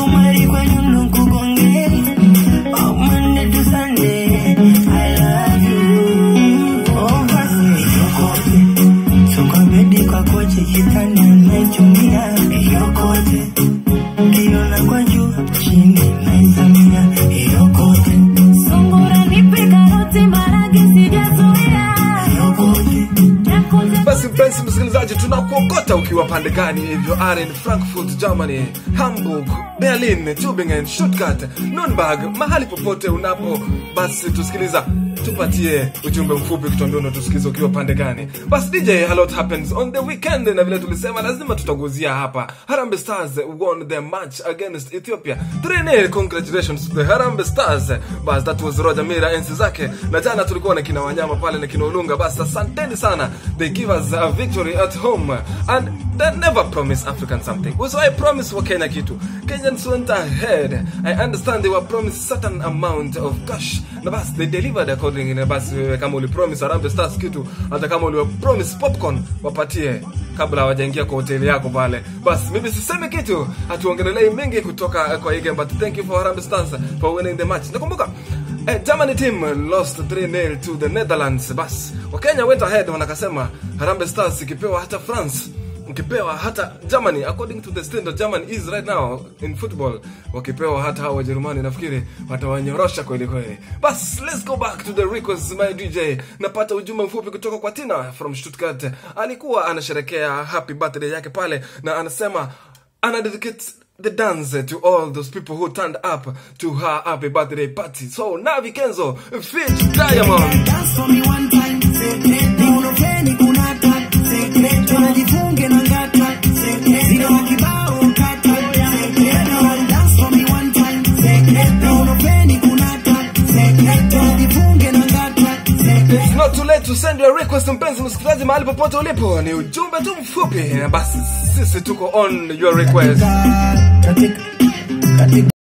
kumari kwenye nukugonge Oh, Monday to Sunday I love you Oh, basi yokote So kwa bedi kwa kochi kitanda naichumia yokote Kiona kwa juu chini naizamia yokote Sungura nipe karoti maragi sijazoea. yokote Yakote basi mpenzi msikilizaji tunakuokota ukiwa pande gani hivyo are in frankfurt germany hamburg berlin tubingen stuttgart nurnberg mahali popote unapo basi tusikiliza tupatie ujumbe mfupi kutuambia unatusikiza ukiwa pande gani basi dj a lot happens on the weekend na vile tulisema lazima tutaguzia hapa harambe stars won their match against ethiopia 3 congratulations to the harambe stars bas that was roger mira enzi zake na jana tulikuwa na kina wanyama pale na kina ulunga basi asanteni sana they give us a victory at home and they never promise african something so i promise wa kenya kitu kenyans went ahead i understand they were promised certain amount of cash na basi they delivered accordingly na basi wewe kama ulipromise Harambee Stars kitu hata kama ulipromise popcorn wapatie kabla hawajaingia kwa hoteli yako pale basi mimi sisemi kitu hatuongelelei mengi kutoka kwa hii game but thank you for Harambee Stars for winning the match nakumbuka Eh, Germany team lost 3-0 to the Netherlands. Bas, Wakenya went ahead wanakasema Harambee Stars ikipewa hata France ukipewa hata Germany according to the standard Germany is right now in football wakipewa hata hao Wajerumani nafikiri watawanyorosha kweli kweli. Bas, let's go back to the request my DJ. Napata ujumbe mfupi kutoka kwa Tina from Stuttgart. Alikuwa anasherekea happy birthday yake pale na anasema ana dedicate the dance to all those people who turned up to her happy birthday party. So Navi Kenzo, Fit Diamond. Dance for me one time, secreto. Unofeni kunata, secreto. Najifunge na ngata, secreto. Zile wa kibao kata, secreto. Dance for me one time, secreto. Unofeni kunata, secreto. Najifunge na ngata, secreto. It's not too late to send your request mpenzi msikilizaji mahali popote ulipo ni ujumbe tu mfupi na basi sisi tuko on your request Katika, katika,